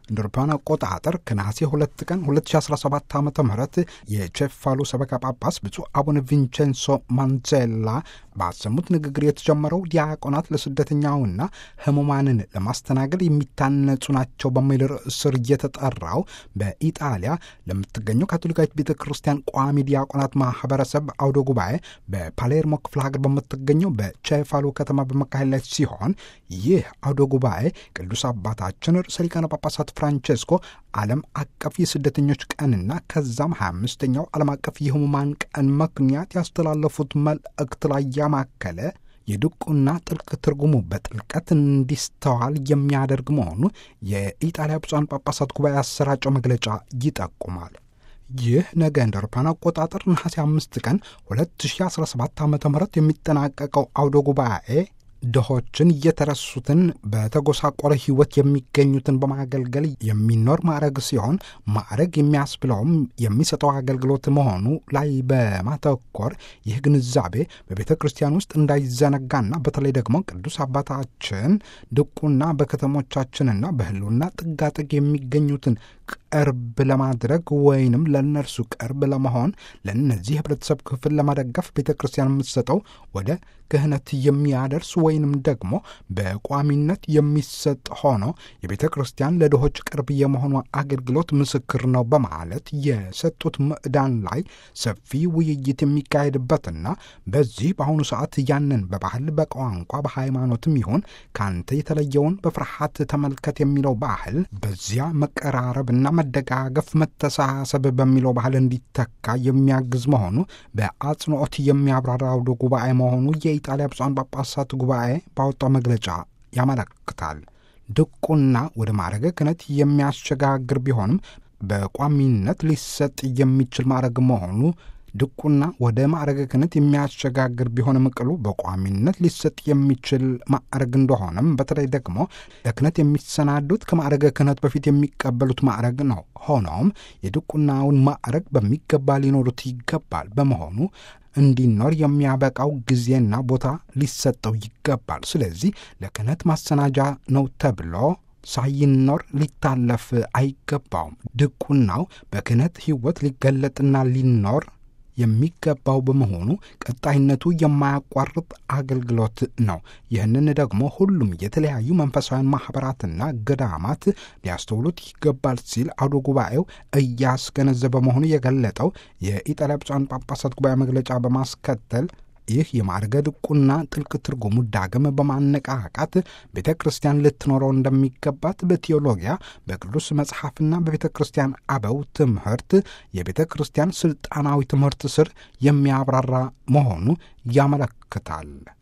እንደ አውሮፓውያን አቆጣጠር ከነሐሴ ሁለት ቀን 2017 ዓ ም የቼፋሉ ሰበካ ጳጳስ ብፁዕ አቡነ ቪንቼንሶ ማንዜላ ባሰሙት ንግግር የተጀመረው ዲያቆናት ለስደተኛውና ህሙማንን ለማስተናገድ የሚታነጹ ናቸው በሚል ርዕስ ስር እየተጠራው በኢጣሊያ ለምትገኘው ካቶሊካዊት ቤተ ክርስቲያን ቋሚ ዲያቆናት ማህበረሰብ አውደ ጉባኤ በፓሌርሞ ክፍለ ሀገር በምትገኘው በቼፋሉ ከተማ በመካሄድ ላይ ሲሆን ይህ አውደ ጉባኤ ቅዱስ አባታችን ርዕሰ ሊቃነ ጳጳሳት ፍራንቼስኮ ዓለም አቀፍ የስደተኞች ቀንና ከዛም 25ኛው ዓለም አቀፍ የህሙማን ቀን ምክንያት ያስተላለፉት መልእክት ላይ ያማከለ የድቁና ጥልቅ ትርጉሙ በጥልቀት እንዲስተዋል የሚያደርግ መሆኑ የኢጣሊያ ብፁዓን ጳጳሳት ጉባኤ ያሰራጨው መግለጫ ይጠቁማል። ይህ ነገ እንደ አውሮፓውያን አቆጣጠር ነሐሴ አምስት ቀን 2017 ዓ ም የሚጠናቀቀው አውደ ጉባኤ ድሆችን እየተረሱትን በተጎሳቆረ ህይወት የሚገኙትን በማገልገል የሚኖር ማዕረግ ሲሆን ማዕረግ የሚያስብለውም የሚሰጠው አገልግሎት መሆኑ ላይ በማተኮር ይህ ግንዛቤ በቤተ ክርስቲያን ውስጥ እንዳይዘነጋና በተለይ ደግሞ ቅዱስ አባታችን ድቁና በከተሞቻችንና በህልውና ጥጋጥግ የሚገኙትን ቅርብ ለማድረግ ወይንም ለእነርሱ ቅርብ ለመሆን ለእነዚህ ህብረተሰብ ክፍል ለመደገፍ ቤተ ክርስቲያን የምትሰጠው ወደ ክህነት የሚያደርስ ወይንም ደግሞ በቋሚነት የሚሰጥ ሆኖ የቤተ ክርስቲያን ለድሆች ቅርብ የመሆኗ አገልግሎት ምስክር ነው በማለት የሰጡት ምዕዳን ላይ ሰፊ ውይይት የሚካሄድበትና በዚህ በአሁኑ ሰዓት ያንን በባህል በቋንቋ በሃይማኖትም ይሁን ከአንተ የተለየውን በፍርሃት ተመልከት የሚለው ባህል በዚያ መቀራረብና መደጋገፍ መተሳሰብ በሚለው ባህል እንዲተካ የሚያግዝ መሆኑ በአጽንኦት የሚያብራራ አውደ ጉባኤ መሆኑ የኢጣሊያ ብፁዓን ጳጳሳት ጉባኤ ባወጣው መግለጫ ያመለክታል። ድቁና ወደ ማዕረገ ክህነት የሚያሸጋግር ቢሆንም በቋሚነት ሊሰጥ የሚችል ማዕረግ መሆኑ ድቁና ወደ ማዕረገ ክህነት የሚያሸጋግር ቢሆንም ቅሉ በቋሚነት ሊሰጥ የሚችል ማዕረግ እንደሆነም በተለይ ደግሞ ለክህነት የሚሰናዱት ከማዕረገ ክህነት በፊት የሚቀበሉት ማዕረግ ነው። ሆኖም የድቁናውን ማዕረግ በሚገባ ሊኖሩት ይገባል። በመሆኑ እንዲኖር የሚያበቃው ጊዜና ቦታ ሊሰጠው ይገባል። ስለዚህ ለክህነት ማሰናጃ ነው ተብሎ ሳይኖር ሊታለፍ አይገባውም። ድቁናው በክህነት ሕይወት ሊገለጥና ሊኖር የሚገባው በመሆኑ ቀጣይነቱ የማያቋርጥ አገልግሎት ነው። ይህንን ደግሞ ሁሉም የተለያዩ መንፈሳውያን ማኅበራትና ገዳማት ሊያስተውሉት ይገባል ሲል አውደ ጉባኤው እያስገነዘበ መሆኑ የገለጠው የኢጣሊያ ብፁዓን ጳጳሳት ጉባኤ መግለጫ በማስከተል ይህ የማዕረገ ድቁና ጥልቅ ትርጉሙ ዳግም በማነቃቃት ቤተ ክርስቲያን ልትኖረው እንደሚገባት በቴዎሎጊያ በቅዱስ መጽሐፍና በቤተ ክርስቲያን አበው ትምህርት የቤተ ክርስቲያን ስልጣናዊ ትምህርት ስር የሚያብራራ መሆኑ ያመለክታል።